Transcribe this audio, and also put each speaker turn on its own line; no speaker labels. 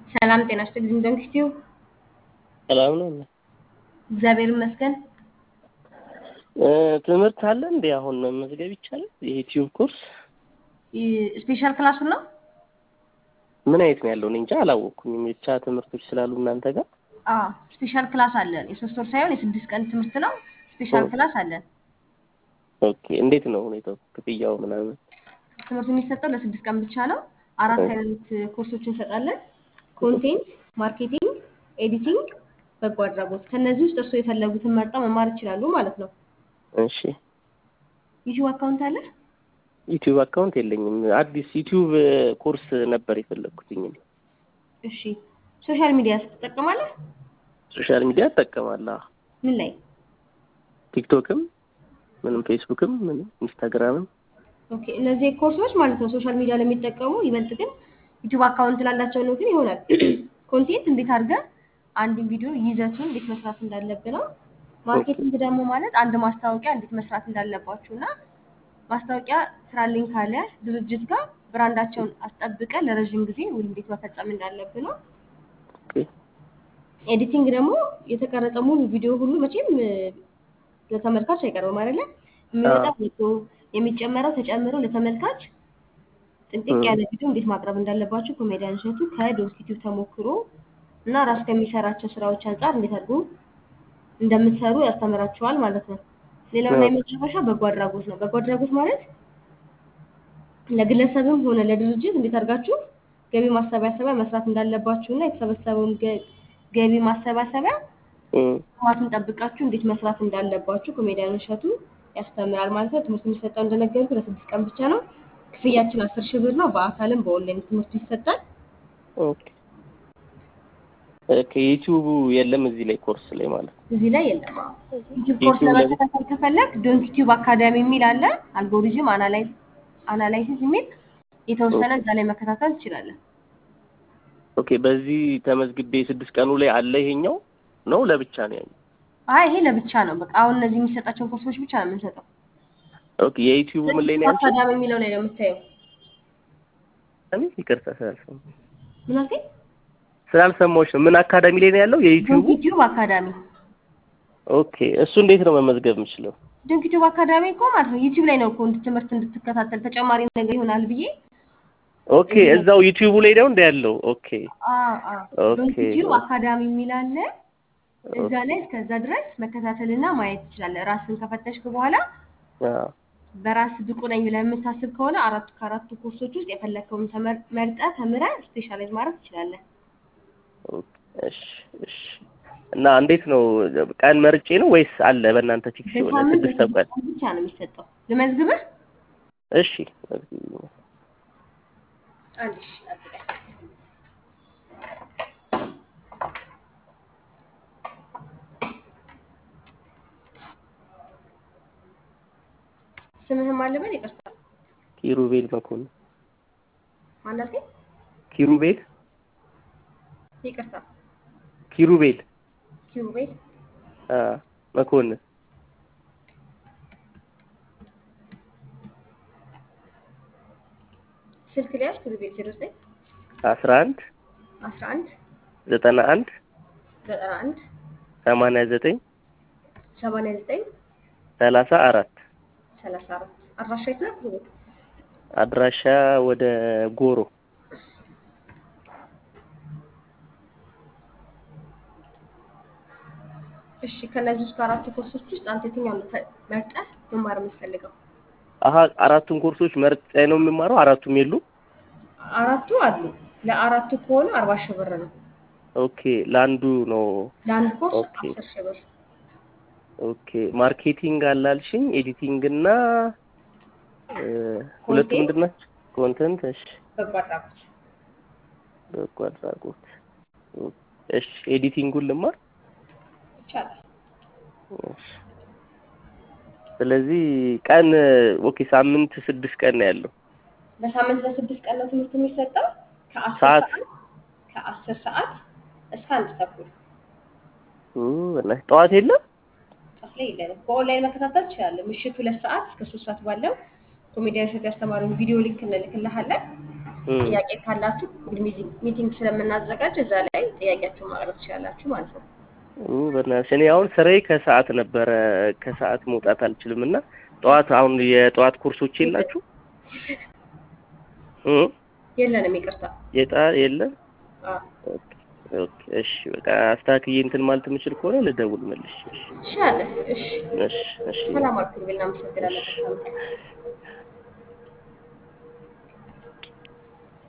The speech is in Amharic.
ሰላም ጤና ይስጥልኝ። ደንክቲዩ
ሰላም ነው።
እግዚአብሔር ይመስገን።
ትምህርት አለ እንዴ? አሁን መመዝገብ ይቻላል? የዩቲዩብ ኮርስ
ስፔሻል ክላሱን ነው?
ምን አይነት ነው ያለው? እኔ እንጃ አላወቅኩኝም። ብቻ ትምህርቶች ስላሉ እናንተ ጋር
አዎ ስፔሻል ክላስ አለን። የሶስት ወር ሳይሆን የስድስት ቀን ትምህርት ነው። ስፔሻል ክላስ አለን።
ኦኬ። እንዴት ነው ሁኔታው? ክፍያው ምናምን?
ትምህርቱ የሚሰጠው ለስድስት ቀን ብቻ ነው። አራት አይነት ኮርሶች እንሰጣለን። ኮንቴንት፣ ማርኬቲንግ፣ ኤዲቲንግ፣ በጎ አድራጎት። ከነዚህ ውስጥ እርስዎ የፈለጉትን መርጠው መማር ይችላሉ ማለት ነው።
እሺ።
ዩቲዩብ አካውንት አለ?
ዩቲዩብ አካውንት የለኝም። አዲስ ዩቲዩብ ኮርስ ነበር የፈለግኩትኝ።
እሺ። ሶሻል ሚዲያ ትጠቀማለህ?
ሶሻል ሚዲያ እጠቀማለሁ።
ምን ላይ?
ቲክቶክም፣ ምንም ፌስቡክም፣ ምንም ኢንስታግራምም።
ኦኬ። እነዚህ ኮርሶች ማለት ነው ሶሻል ሚዲያ ለሚጠቀሙ ይበልጥ ግን ዩቲዩብ አካውንት ላላቸው ነው ግን ይሆናል። ኮንቴንት እንዴት አድርገን አንድ ቪዲዮ ይዘቱን እንዴት መስራት እንዳለብን ነው። ማርኬቲንግ ደግሞ ማለት አንድ ማስታወቂያ እንዴት መስራት እንዳለባችሁ እና ማስታወቂያ ስራልኝ ካለ ድርጅት ጋር ብራንዳቸውን አስጠብቀን ለረዥም ጊዜ ውል እንዴት መፈጸም እንዳለብን ነው። ኤዲቲንግ ደግሞ የተቀረጸ ሙሉ ቪዲዮ ሁሉ መቼም ለተመልካች አይቀርብም አይደለ? የሚወጣው ወጥቶ የሚጨመረው ተጨምሮ ለተመልካች ጥንቅቅ ያለ ቪዲዮ እንዴት ማቅረብ እንዳለባችሁ ኮሜዲያን እሸቱ ከዶክቲቲቭ ተሞክሮ እና ራስ ከሚሰራቸው ስራዎች አንጻር እንዴት አድርጎ እንደምትሰሩ ያስተምራችኋል ማለት ነው። ሌላውና የመጨረሻ በጎ አድራጎት ነው። በጎ አድራጎት ማለት ለግለሰብም ሆነ ለድርጅት እንዴት አድርጋችሁ ገቢ ማሰባሰቢያ መስራት እንዳለባችሁ እና የተሰበሰበውን ገቢ ማሰባሰቢያ ማቱን ጠብቃችሁ እንዴት መስራት እንዳለባችሁ ኮሜዲያን እሸቱ ያስተምራል ማለት ነው። ትምህርት የሚሰጠው እንደነገርኩ ለስድስት ቀን ብቻ ነው። ክፍያችን አስር ሺህ ብር ነው። በአካልም በኦንላይን ትምህርቱ ይሰጣል።
ኦኬ ከዩቲዩቡ የለም እዚህ ላይ ኮርስ ላይ ማለት ነው።
እዚህ ላይ የለም። ዩቲዩብ ኮርስ ለመከታተል ከፈለግ ዶንት ዩቲዩብ አካዳሚ የሚል አለ። አልጎሪዝም አናላይሲስ የሚል የተወሰነ እዛ ላይ መከታተል ትችላለን።
ኦኬ በዚህ ተመዝግቤ ስድስት ቀኑ ላይ አለ ይሄኛው ነው ለብቻ ነው ያኛው?
አይ ይሄ ለብቻ ነው። በቃ አሁን እነዚህ የሚሰጣቸውን ኮርሶች ብቻ ነው የምንሰጠው።
ኦኬ የዩቲዩቡ ምን ላይ ነው ያልሽኝ?
አካዳሚ የሚለው ላይ ነው የምታየው።
እኔ ይቅርታ ስላልሰማሁ
ምን አልከኝ?
ስላልሰማሁሽ ነው። ምን አካዳሚ ላይ ነው ያለው? የዩቲዩቡ
ዩቲዩብ አካዳሚ።
ኦኬ እሱ እንዴት ነው መመዝገብ የምችለው?
ዶንክ ዩቲዩብ አካዳሚ እኮ ማለት ነው ዩቲዩብ ላይ ነው እኮ ትምህርት እንድትከታተል ተጨማሪ ነገር ይሆናል ብዬ
ኦኬ እዛው ዩቲዩቡ ላይ ነው እንደ ያለው። ኦኬ
ዶንክ ዩቲዩብ አካዳሚ የሚል አለ። እዛ ላይ እስከዛ ድረስ መከታተልና ማየት ትችላለህ። ራስን ከፈተሽክ በኋላ በራስ ብቁ ነኝ ብለህ የምታስብ ከሆነ አራቱ ከአራቱ ኮርሶች ውስጥ የፈለግከውን መርጠህ ተምረህ ስፔሻላይዝ ማድረግ ትችላለህ።
እሺ እሺ። እና እንዴት ነው ቀን መርጬ ነው ወይስ አለ በእናንተ ፊክስ የሆነ ስድስት ቀን
ብቻ ነው የሚሰጠው? ልመዝግብህ?
እሺ
አንድ ሺህ ጠብቀኝ። ስምህን ማን ልበል? ይቅርታ።
ኪሩቤል መኮንን።
ማን አልከኝ?
ኪሩቤል
ይቅርታ።
ኪሩቤል
ኪሩቤል
አ መኮንን
ስልክ ሊያዝ ኪሩቤል ዜሮ ዘጠኝ
አስራ አንድ
አስራ አንድ
ዘጠና አንድ
ዘጠና አንድ
ሰማንያ ዘጠኝ
ሰማንያ ዘጠኝ
ሰላሳ አራት
ሰላሳ አራት አድራሻ የት ነው ኪሩቤል?
አድራሻ ወደ ጎሮ
እሺ ከነዚህ ውስጥ ከአራቱ ኮርሶች ውስጥ አንተ የትኛውን መርጠህ መማር የምትፈልገው?
አሀ አራቱን ኮርሶች መርጬ ነው የምማረው። አራቱም የሉ
አራቱ አሉ። ለአራቱ ከሆነ አርባ ሺህ ብር ነው።
ኦኬ ለአንዱ ነው።
ለአንድ ኮርስ
ኦኬ
አስር ሺህ ብር።
ኦኬ ማርኬቲንግ አላልሽኝ፣ ኤዲቲንግ እና ሁለቱ
ኮንቴንት፣
ምንድን ናቸው? ኮንተንት። እሺ
በጎ አድራጎት።
በጎ አድራጎት። እሺ ኤዲቲንጉን ልማር።
ይቻላል።
እሺ ስለዚህ ቀን ኦኬ ሳምንት ስድስት ቀን ነው ያለው።
በሳምንት ለስድስት ቀን ነው ትምህርት የሚሰጠው ከአስር
ሰዓት?
ሰዓት ከአስር ሰዓት እስከ አንድ ተኩል
በእናትሽ ጠዋት የለም?
ጠዋት ላይ የለንም። በኦንላይን መከታተል ትችላለህ። ምሽት ሁለት ሰዓት እስከ ሶስት ሰዓት ባለው ኮሜዲያን እሸቱ ያስተማረውን ቪዲዮ ሊንክ እንልክልሃለን።
እም፣
ጥያቄ ካላችሁ ጉግል ሚቲንግ ሚቲንግ ስለምናዘጋጅ እዛ ላይ ጥያቄያችሁን ማቅረብ ትችላላችሁ ማለት ነው።
ኡ፣ በእናትሽ እኔ አሁን ስራዬ ከሰዓት ነበረ ከሰዓት መውጣት አልችልም እና ጠዋት አሁን የጠዋት ኮርሶች የላችሁ እ
የለንም፣ ይቅርታ።
የጣ የለም
አዎ፣
ኦኬ ኦኬ እሺ በቃ አስተካክዬ እንትን ማለት የምችል ከሆነ ልደውል መልሽ እሺ
ይሻላል። እሺ፣
እሺ እሺ
ሰላም አልኩ። እናመሰግናለን። መልካም ቀን።